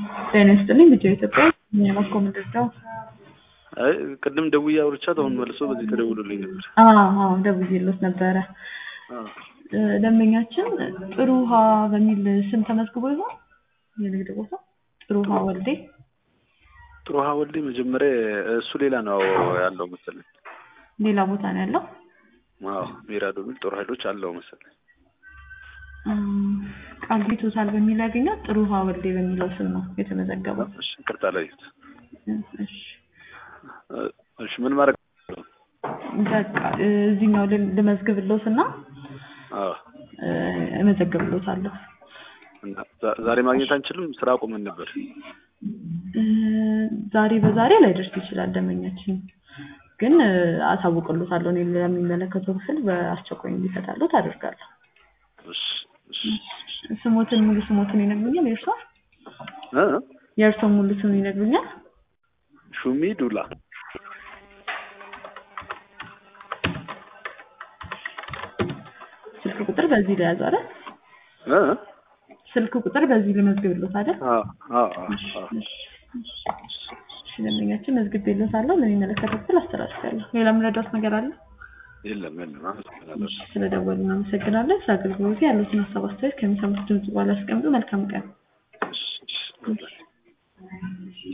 ጤና ይስጥልኝ ልጆ ኢትዮጵያ የማስኮ ምድርዳው አይ ቅድም ደውዬ አውርቻት አሁን መልሶ በዚህ ተደውሎልኝ ነበር። አዎ ደውዬለት ነበረ። አዎ ደንበኛችን ጥሩ ውሃ በሚል ስም ተመዝግቦ ይሆን የንግድ ቦታ ጥሩ ውሃ ወልዴ ጥሩ ውሃ ወልዴ መጀመሪያ እሱ ሌላ ነው ያለው መሰለኝ። ሌላ ቦታ ነው ያለው። አዎ ሚራዶ የሚል ጦር ኃይሎች አለው መሰለኝ። እም፣ ቃልቢ ቶታል በሚል ያገኛት ጥሩ ውሃ ወልዴ በሚለው ስም ነው የተመዘገበው። እሺ ይቅርታ ላዩት። እሺ እሺ ምን ማድረግ በቃ እዚህኛው ል- ልመዝግብሎት እና አዎ እ፣ እመዘግብሎታለሁ። እና ዛ- ዛሬ ማግኘት አንችልም። ስራ አቁመን ነበር። እ፣ ዛሬ በዛሬ ላይደርስ ይችላል ደንበኛችን ግን እ፣ አሳውቅሎታለሁ። እኔ ለሚመለከተው ክፍል በአስቸኳይ እንዲፈታሎት አደርጋለሁ። እሺ እሺ ስሞትን ሙሉ ስሞትን ይነግሩኛል? የእርሷ እ የእርሷን ሙሉ ስም ይነግሩኛል? ሹሚ ዱላ ስልክ ቁጥር በዚህ ላይ ያዙ አይደል? እ ስልክ ቁጥር በዚህ ልመዝግብሎት አይደል? አዎ አዎ አዎ አዎ። እሺ ደንበኛችን መዝግቤሎታለሁ። ለሚመለከተው ክፍል አስተላልፋለሁ። ሌላ የምረዳት ነገር አለ? የለም የለም። አመሰግናለሁ። ስለደወሉ እናመሰግናለን። ስለ አገልግሎቱ ያሉትን ሀሳብ አስተያየት ከሚሰሙት ድምጽ በኋላ ያስቀምጡ። መልካም ቀን። እሺ እሺ